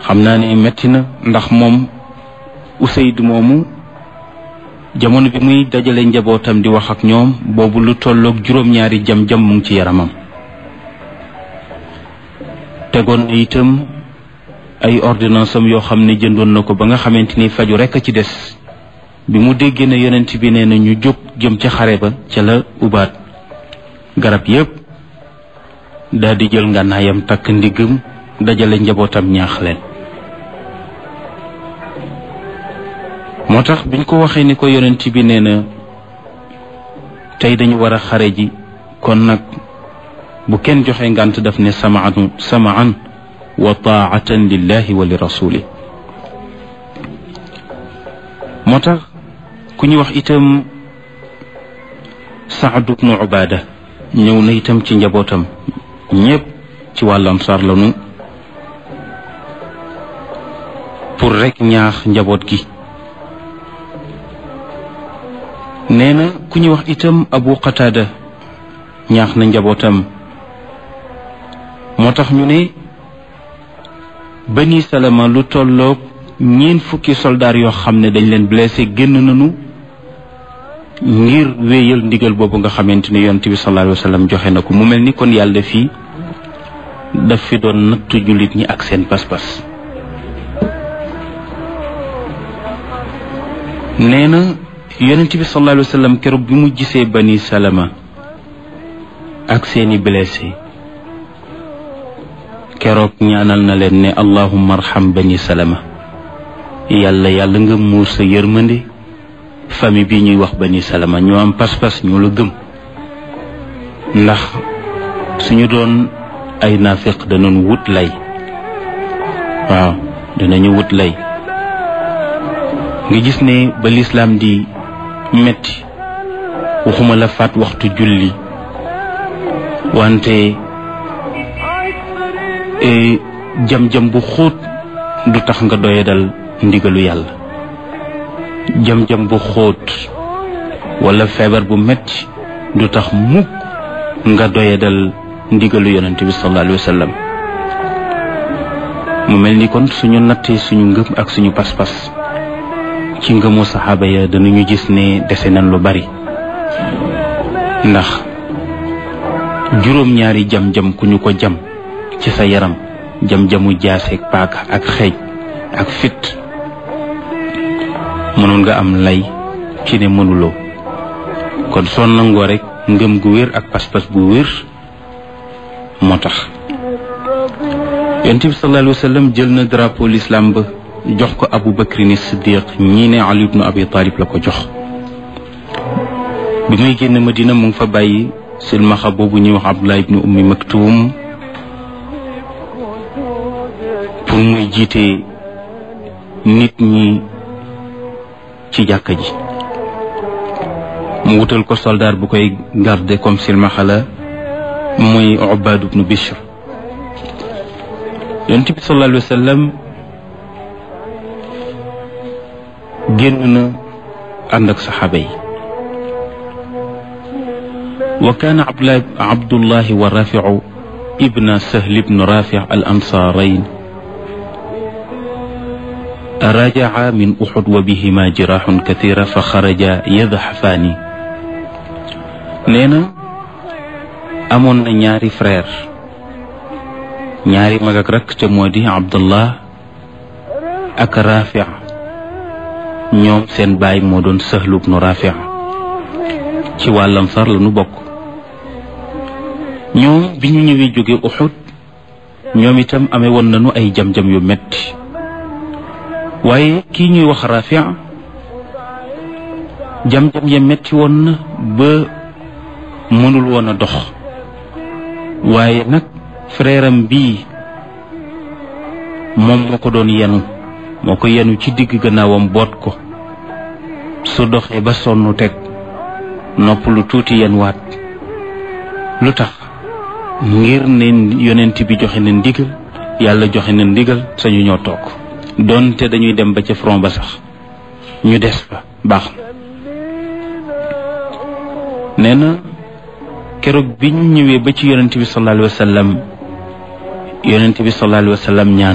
xam naa ne metti na ndax moom Usayd moomu jamono bi muy dajale njabootam di wax ak ñoom boobu lu tolloog juróom-ñaari jam-jam mu ngi ci yaramam tegoon na itam ay ordonnance am yoo xam ne jëndoon na ko ba nga xamante ni faju rekk a ci des bi mu déggee ne yonent bi nee na ñu jóg jëm ca xare ba ca la ubaat garab yépp daal di jël ngànnaayam takk ndiggam dajale njabootam ñaax leen moo tax biñ ko waxee ni ko yonent bi nee na tey dañu war a xare ji kon nag bu kenn joxe ngànt daf ne samaan samaan wa taatan lillahi wa li rasuli moo tax ku ñu wax itam Saad ibnu Ubaada ñëw na itam ci njabootam ñépp ci wàllu ansaar lanu pour rekk ñaax njaboot gi nee na ku ñu wax itam Abu Qataada ñaax na njabootam moo tax ñu ne Bani Salama lu tolloog ñeent fukki soldaar yoo xam ne dañ leen blessé génn nañu ngir wéyal ndigal boobu nga xamante ne yonent bi sallallahu alayhi wa sallam joxe na ko mu mel ni kon yàlla fii daf fi doon nattu jullit ñi ak seen pas-pas nee na yonent bi sallallahu alayhi wa sallam keroog bi mu gisee Bani Salama ak seeni blessé keroog ñaanal na leen ne allahumma arham Bani Salama yàlla yàlla nga muur sa yërmande famille bi ñuy wax bani salama ñoo am pas-pas ñoo la gëm ndax suñu doon ay naafiq danoon wut lay waaw danañu wut lay nga gis ne ba lislaam di metti waxuma la faat waxtu julli wante jam-jam bu xóot du tax nga doyadal ndigalu yàlla jam-jam bu xóot wala feebar bu metti du tax mukk nga doyadal ndigalu yonent bi sallallahu alayhi wa sallam mu mel ni kon suñu nattee suñu ngëm ak suñu pas-pas ci ngëmu saxaaba ya danañu gis ne dese nañ lu bari ndax juróom-ñaari jam-jam ku ñu ko jam ci sa yaram jam-jamu jaaseeg paaka ak xeej ak fit mënoon nga am lay ci ne mënuloo kon soo nangoo rek ngëm gu wér ak pas-pas bu wér moo tax yonent bi sallallahu alayhi wa sallam jël na drapeau l'islam ba jox ko Abu Bakrin Siddiq ñii ne Ali ibnu Abi Talib la ko jox bi muy génn Madina mu ngi fa bàyyi silmaxa boobu ñuy wax Abdullah ibnu Ummi Maktum pour muy jiite nit ñi ci jàkka ji mu wutal ko soldaar bu koy garder comme silmaxa la muy Ubaad ibnu Bishr yonent bi sallallahu alayhi wa sallam génn na ànd ak saxaaba yi wa kaana abdullahi wa rafiu ibna sahl ibn rafi al ansaarayn rajaca min uxud wa bihima jiraaxun kathira fa xaraja yadxafaani nee na amoon na ñaari frère ñaari mag ak rakk te moo di abdullah ak rafi ñoom seen baay moo doon sahlu ibnu rafi ci wàllam sar la nu bokk ñoom bi ñu ñëwee jóge uxud ñoom itam amee woon nañu ay jam-jam yu metti waaye kii ñuy wax rafi jam-jam ya metti woon na ba mënul woon a dox waaye nag frère am bii moom moo ko doon yenu moo ko yenu ci digg gannaawam boot ko su doxee ba sonn teg nopp lu tuuti yen waat lu tax ngir ne yonent bi joxe na ndigal yàlla joxe na ndigal sañu ñoo toog doonte dañuy dem ba ca front ba sax ñu des fa baax na nee na keroog bi ñu ñëwee ba ci yonent bi sallallahu alayhi wa sallam yonent bi sallallahu alayhi wa sallam ñaan